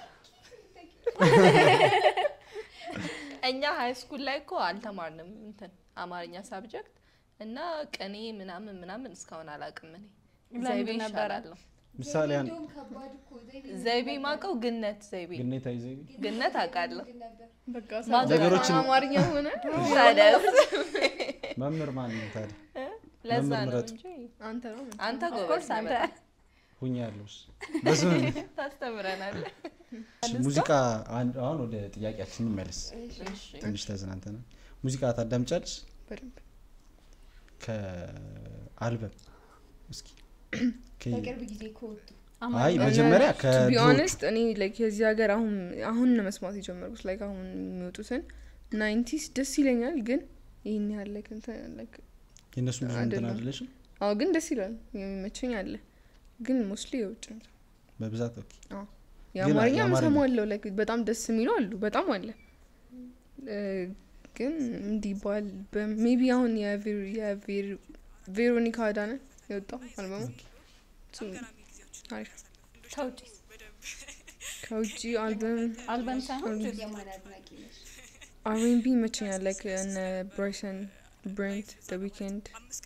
እኛ ሀይ ስኩል ላይ እኮ አልተማርንም እንትን አማርኛ ሳብጀክት እና ቅኔ ምናምን ምናምን እስካሁን አላውቅም እኔ ለምንድን ዘይቤ ነበረ? ይሻላለሁ ምሳሌ አንድ እንደውም ከባድ እኮ ዘይቤ ዘይቤ ማቀው ግነት ዘይቤ ግኔታ ይዘ ግነት አውቃለሁ ምንድን ነበር? በቃ ነገሮችን- አማርኛ ሆነ ታዲያስ መምህር ማን ነው ታዲያ ለዛ መምህር ነው ምረጡ። እንጂ አንተ ነው አንተ ኦፍኮርስ ጎበዝ አንተ ነህ ሁኛ ያለውስ በስም ታስተምረናል ሙዚቃ አን- አሁን ወደ ጥያቄያችን እንመለስ ትንሽ ተዝናንተናል ሙዚቃ ታዳምጫለሽ በደንብ ከአልበም እስኪ ከ- በቅርብ ጊዜ ከወጡ አይ መጀመሪያ ቢ ከድሮ ኦነስት እኔ ላይክ የዚህ ሀገር አሁን አሁን ነው መስማት የጀመርኩት ላይክ አሁን የሚወጡትን ናይንቲስ ደስ ይለኛል ግን ይህን ያህል ላይክ እንትን ላይክ የእነሱ ብዙ እንትን አይደለም። አይደለሽም አዎ ግን ደስ ይላል የሚመቸኝ አለ ግን ሞስሊ የውጭ ነው በብዛት ኦኬ የአማርኛ የአማርኛ- ምሰማለው ላይክ በጣም ደስ የሚሉ አሉ በጣም አለ እ፣ ግን እንዲህ ባል ሜቢ አሁን የቬሮ- የቬሮ- ቬሮኒካ አዳነ የወጣው አልበሙ እሱ አሪፍ ከውጭ ከውጭ አልበም አልበም ሳይሆን አልበም የማን አድናቂ ነሽ? አርኤንቢ ይመቸኛል ላይክ እነ ብራይሰን ብሬንት ደ ዊኬንድ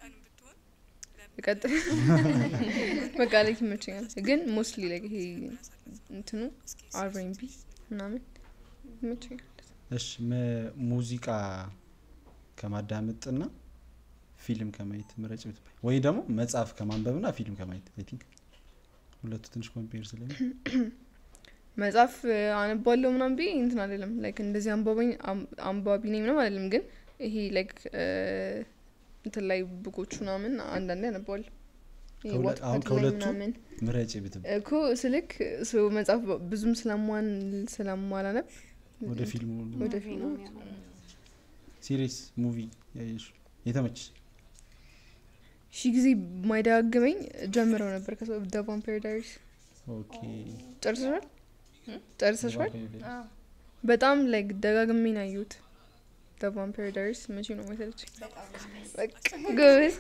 ቀጥል በቃ ላይ ይመቸኛል ግን ሞስትሊ ላይ ይሄ እንትኑ አርኤንቢ ምናምን ይመቸኛል እሺ መ- ሙዚቃ ከማዳመጥና ፊልም ከማየት ምረጭ ብትባይ ወይ ደግሞ መጽሐፍ ከማንበብና ፊልም ከማየት አይ ቲንክ ሁለቱ ትንሽ ኮምፔር ስለሚ መጽሐፍ አነባለሁ ምናምን ብዬ እንትን አይደለም ላይክ እንደዚህ አንባባኝ አም- አንባቢ ነኝ ምናምን አይደለም ግን ይሄ ላይክ እንትን ላይ ቡኮች ምናምን አንዳንዴ አነባለሁ ይሄ ከሁለ- ዋትፓድ አሁን ላይ ከሁለቱ ምናምን ምረጭ ብትባይ እኮ ስልክ ሶ መጽሐፍ ብዙም ስለማን ስለማላነብ ወደ ፊልሙ ወደ ፊልሙ ሲሪየስ ሙቪ ያየሽ የተመችሽ ሺ ጊዜ ማይደጋግመኝ ጀምረው ነበር ከሰው ደ ቫምፓየር ዳይሪስ ኦኬ ጨርሰሻል ጨርሰሻል አዎ። በጣም ላይክ ደጋግሜ ነው ያየሁት ደ ቫምፓየር ዳይሪስ መቼ ነው መሰለች በቃ ጎበዝ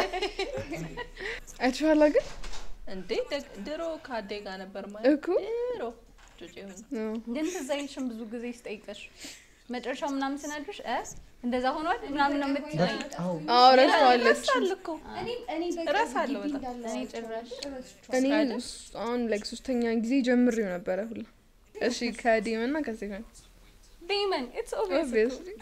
አይተሻላ ግን እንዴ ደግ- ድሮ ከአዴ ጋር ነበር ማለት እኮ ድሮ ጩጬ ሆኜ አዎ። ግን ትዝ አይልሽም ብዙ ጊዜ ስጠይቀሽ መጨረሻው ምናምን ስነግርሽ እ እንደዛ ሆኗል ምናምን ነው የምትለኝ። አዎ ረስተዋለች ይረሳል እኮ እኔ እኔ እረሳለሁ በግቢ በጣም። እንዳለ እኔ ጭራሽ ረስቼዋለሁ። እኔ አይደል? ስ- አሁን ላይክ ሶስተኛ ጊዜ ጀምሬው ነበረ ሁላ እሺ ከዲም እና ከስቴፈን ዴመን ኢትስ ኦብቪየስ ኦብቪየስሊ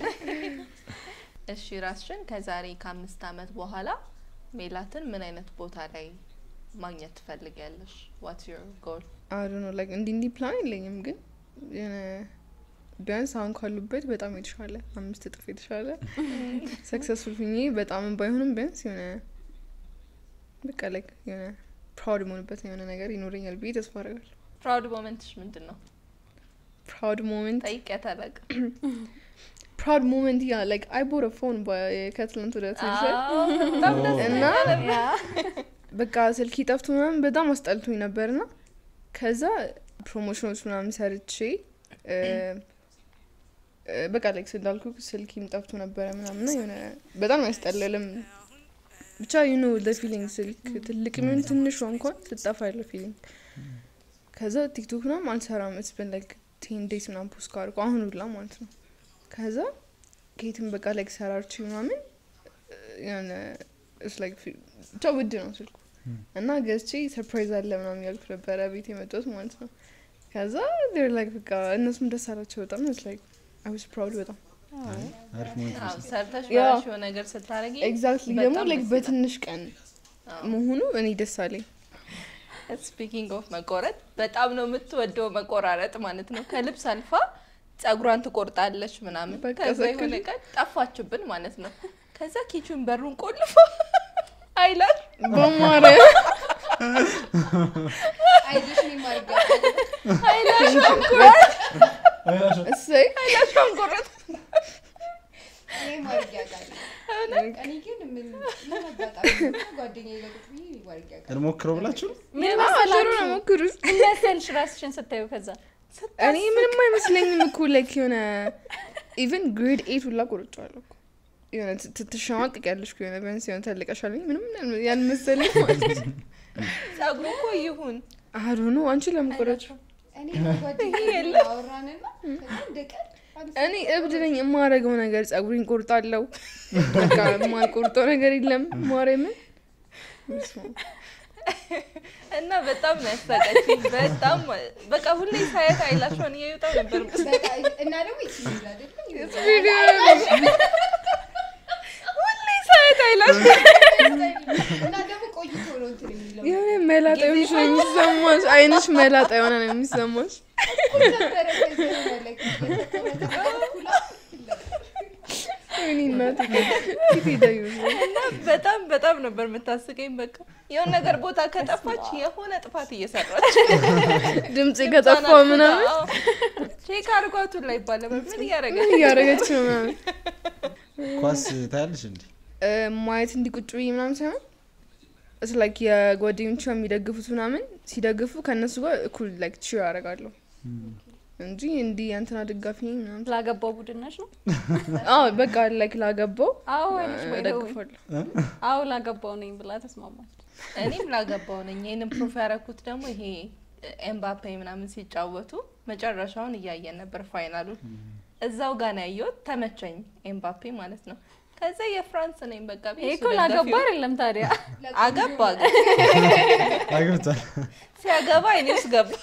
እሺ ራስሽን ከዛሬ ከአምስት አመት በኋላ ሜላትን ምን አይነት ቦታ ላይ ማግኘት ትፈልጊያለሽ? ዋትስ ዮር ጎል? አይ ነው ላይክ እንዲህ እንዲህ ፕላን የለኝም ግን የሆነ ቢያንስ አሁን ካሉበት በጣም የተሻለ አምስት እጥፍ የተሻለ ሰክሰስፉል ሁኜ በጣም ባይሆንም ቢያንስ የሆነ በቃ ላይክ የሆነ ፕራውድ መሆንበት የሆነ ነገር ይኖረኛል ብዬ ተስፋ አደርጋለሁ ፕራውድ ሞመንትሽ ምንድን ነው? ፕራውድ ሞመንት ጠይቂያት አላውቅም። ፕራውድ ሞመንት ያ ላይክ አይ ቦር ፎን ከትላንት ወደ ትንሽ አዎ፣ በጣም ደስ እና ያ በቃ ስልክ ጠፍቶ ምናምን በጣም አስጠልቶኝ ነበር ና ከዛ ፕሮሞሽኖች ምናምን ሰርቼ እ፣ እ፣ በቃ ላይክ እንዳልኩ ስልኪም ጠፍቶ ነበረ ምናምን ና የሆነ በጣም ያስጠለልም ብቻ ዩኖ ፊሊንግ ስልክ ትልቅ ሚሆን ትንሿ እንኳን ስጠፋ ያለው ፊሊንግ ከዛ ቲክቶክ ምናምን አልሰራም ስብን ላይክ ቴን ዴይስ ምናምን ፖስት ካርኩ አሁን ሁላ ማለት ነው ከዛ ከየትም በቃ ላይክ ሰራርች ምናምን እ፣ የሆነ እስ ላይክ ፊ- ብቻ ውድ ነው ስልኩ እና ገዝቼ ሰርፕራይዝ አለ ምናምን ያልኩ ነበረ ቤት የመጣሁት ማለት ነው ከዛ ር ላይክ በቃ እነሱም ደስ አላቸው በጣም ስ ላይክ አይ ዋዝ ፕራውድ በጣም አሪፍ ሞመንት አዎ፣ ሰርተሽ ያ። በራስሽ የሆነ ነገር ስታደርጊ ኤግዛክትሊ በጣም ደግሞ ላይክ ደስ ይላል። በትንሽ ቀን አዎ። መሆኑ እኔ ደስ አለኝ ስፒኪንግ ኦፍ መቆረጥ በጣም ነው የምትወደው መቆራረጥ ማለት ነው። ከልብስ አልፋ ጸጉሯን ትቆርጣለች ምናምን። በቃ ከዛ ዘክል- የሆነ ቀን ጠፋችብን ማለት ነው። ከዛ ኪቹን በሩን ቆልፎ አይላል በማርያም አይዞሽ እኔም አድርጌያለሁ። እሰይ አይላሿን ቆረጥ እኔም አድርጌያለሁ። እኔ ግን ምን ምን አጋጣሚ ነው ጓደኛዬ ጋር ቁጭ ብዬ አድርጌያለሁ። እንሞክረው ብላችሁ ምን ሽሮ መሰላችሁ ነው ሞክሩት ምን መሰልሽ ራስሽን ስታዩ ከዛ እኔ ምንም አይመስለኝም እኮ ላይክ የሆነ ኢቨን ግሬድ ኤት ሁላ ቆርጫለሁ እኮ የሆነ ት- ት- ትሸማቅቅ ያለሽ የሆነ ቢያንስ የሆነ ተልቀሻለኝ ምንም ያልመሰለኝ ማለት ነው ጸጉሩ እኮ ይሁን አዶ ነው አንቺ ለምን ቆረጭ እኔ ጓደኛዬ ጋር አወራንና ከዛ እንደ ቀን እኔ እብድ ነኝ የማረገው ነገር ጸጉሬን ቆርጣለሁ በቃ የማልቆርጠው ነገር የለም ማርያምን በስመ አብ። እና በጣም ነው ያሳቀችኝ። በጣም በቃ ሁሌ ሳያት አይላሿን እያዩጣው ነበር። በቃ እና ደግሞ ይችላል አይደለም ቪዲዮ ሁሌ ሳያት አይላሽ እና ደግሞ ቆይቶ ነው እንትን የሚለው የሆነ መላጣ የሆነሽ ነው የሚሰማሽ አይንሽ መላጣ የሆነ ነው የሚሰማሽ ነበረ ከዚህ በኋላ ላይ የተቆረጠ ኩላ ወይኔ እናቴ ፊት ሄዳዩ እና በጣም በጣም ነበር የምታስቀኝ። በቃ የሆነ ነገር ቦታ ከጠፋች የሆነ ጥፋት እየሰራች ድምጽ ከጠፋ ምናምን አዎ። ቼክ አድርጓቱ ላይ ይባላል። ምን እያደረገ ምን እያደረገች ነው ምናምን ኳስ ታያለሽ እንዴ? እ፣ ማየት እንዲቁጭ ብዬ ምናምን ሳይሆን እስ ላይክ የጓደኞቿ የሚደግፉት ምናምን ሲደግፉ ከእነሱ ጋር እኩል ላይክ ቺር አደርጋለሁ እንጂ እንዲህ አንተና ደጋፊ ነኝ ምናምን ላገባው ቡድን ነች ነው አዎ በቃ ላይክ ላገባው አዎ አለች ወይ ደውይ። እደግፋለሁ አዎ ላገባው ነኝ ብላ ተስማማች እኔም ላገባው ነኝ። ይህንን ፕሩፍ ያደረኩት ደግሞ ይሄ ኤምባፔ ምናምን ሲጫወቱ መጨረሻውን እያየን ነበር ፋይናሉን። እዛው ጋር ነው ያየሁት። ተመቸኝ ኤምባፔ ማለት ነው። ከዛ የፍራንስ ነኝ በቃ ብዬ ይሄ እሱ እኮ ላገባ ደጋፊው- አይደለም ታዲያ አገባ ግን አግብቷል። ሲያገባ እኔ ውስጥ ገባ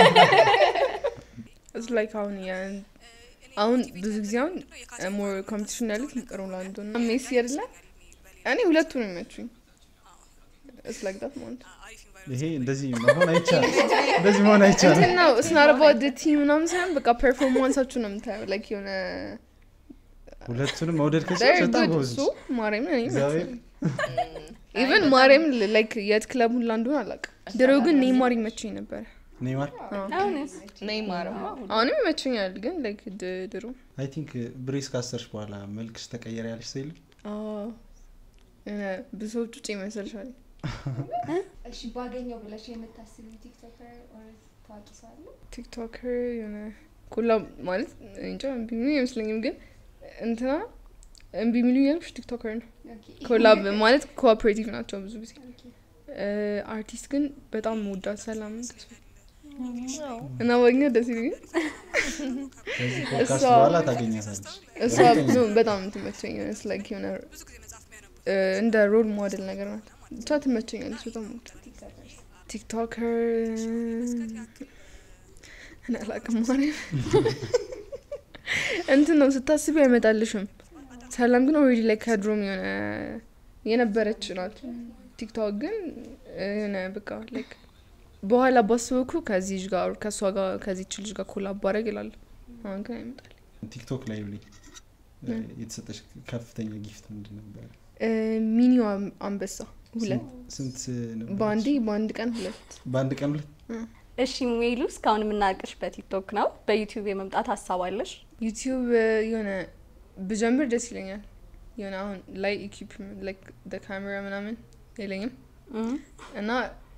እስ ላይክ አሁን ያ- አሁን ብዙ ጊዜ አሁን ሞር ኮምፒቲሽን ያሉት ሮናልዶ እና ሜሲ አይደለ? እኔ ሁለቱ ነው የሚመቹኝ። እስ ላይክ ዳት ማለት ይሄ እንደዚህ መሆን አይቻልም። እንደዚህ መሆን አይቻልም። እንትን ነው ስናርባ ቲም ምናምን ሳይሆን በቃ ፐርፎርማንሳችሁ ነው የምታየው። ላይክ የሆነ ሁለቱንም መውደድ They're ከቻልሽ በጣም good ጎበዝ እሱ ማርያምን እኔ እግዚአብሔር ኢቨን ማርያም ላይክ የት ክለብ ሁላ እንደሆነ አላውቅም። ድሮ ግን ኔይማር ይመቸኝ ነበር። ኔይማር አሁንስ ኔይማርማ አሁንም ይመቸኛል ግን ላይክ ድ- ድሮ አይ ቲንክ ብሬስ ካሰርሽ በኋላ መልክሽ ተቀየረ ያለሽ ሰው የለም? አዎ፣ የሆነ ብዙ ሰዎች ውጭ ይመስልሻል። እሺ ባገኘው ብለሽ የምታስቢው ቲክቶከር ኦር ታዋቂ ሰው አለ? ቲክቶከር የሆነ ኮላ ማለት እንጃ እምቢ የሚሉኝ አይመስለኝም ግን እንትና እምቢ የሚሉኝ ያልኩሽ ቲክቶከር ነው። ኦኬ ኮላብ ማለት ኮኦፕሬቲቭ ናቸው ብዙ ጊዜ። ኦኬ አርቲስት ግን በጣም መወዳት ሰላም ተስፋ እና ባገኘ ደስ ይለኛል። ከዚህ ፖድካስት እሷ- በኋላ ታገኛታለች። እሷ ነው በጣም ትመቸኝ ስ ላይክ የሆነ እ፣ እንደ ሮል ሞዴል ነገር ናት። ብቻ ትመቸኛለች በጣም ወድ ቲክቶከርስ ቲክቶከር እኔ አላውቅም ማርያም እንትን ነው ስታስቢ አይመጣልሽም። ሰላም ግን ኦልሬዲ ላይ ከድሮም የሆነ የነበረች ናት። ቲክቶክ ግን እ፣ የሆነ በቃ ላይክ በኋላ ባስበኩ ከዚህ ልጅ ጋር ከእሷ ጋር ከዚች ልጅ ጋር ኮላብ ባረግ ይላል። አሁን ግን አይመጣል። ቲክቶክ ላይ ብሌ የተሰጠሽ ከፍተኛ ጊፍት ምንድን ነበረ? ሚኒዋ አንበሳ ሁለት ስንት ነበረች? በአንዴ በአንድ ቀን ሁለት በአንድ ቀን ሁለት እሺ ሜሉ እስካሁን የምናውቅሽ በቲክቶክ ነው በዩቲዩብ የመምጣት ሀሳብ አለሽ ዩቲዩብ የሆነ ብጀምር ደስ ይለኛል። የሆነ አሁን ላይ ኢኩፕመንት ላይክ ካሜራ ምናምን የለኝም እም። እና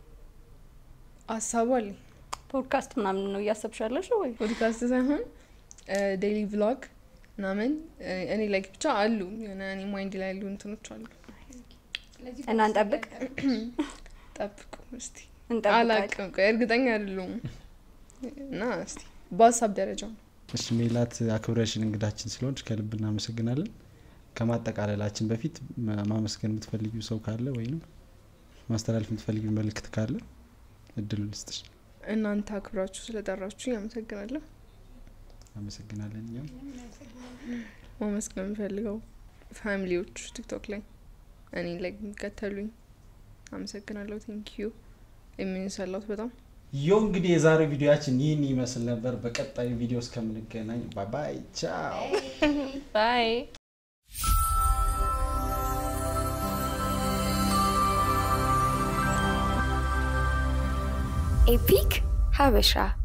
ሀሳቡ አለኝ ፖድካስት ምናምን ነው እያሰብሻለሽ ወይ ፖድካስት ሳይሆን ዴይሊ ቭሎግ ምናምን እ፣ እኔ ላይክ ብቻ አሉ የሆነ እኔ ማይንድ ላይ ያሉ እንትኖች አሉ። ስለዚህ እና እንጠብቅ ጠብቁ እስቲ። እንጠብቃለን አላቅም ቆይ እርግጠኛ አይደለሁም እና እስቲ በሀሳብ ደረጃ ነው። እሺ ሜላት አክብረሽን እንግዳችን ስለሆንች ከልብ እናመሰግናለን። ከማጠቃለላችን በፊት ማ- ማመስገን የምትፈልጊው ሰው ካለ ወይም ማስተላለፍ የምትፈልጊው መልእክት ካለ እድሉ ልስጥሽ። እናንተ አክብራችሁ ስለጠራችሁ ያመሰግናለሁ። አመሰግናለን። እኛም ማመስገን የምፈልገው ፋሚሊዎች ቲክቶክ ላይ እኔ ላይ የሚከተሉኝ አመሰግናለሁ። ቴንክ ዩ የሚንሰላት በጣም ዮ እንግዲህ የዛሬው ቪዲዮያችን ይህን ይመስል ነበር። በቀጣዩ ቪዲዮ እስከምንገናኝ ባባይ ቻው። ባይ ኤፒክ ሀበሻ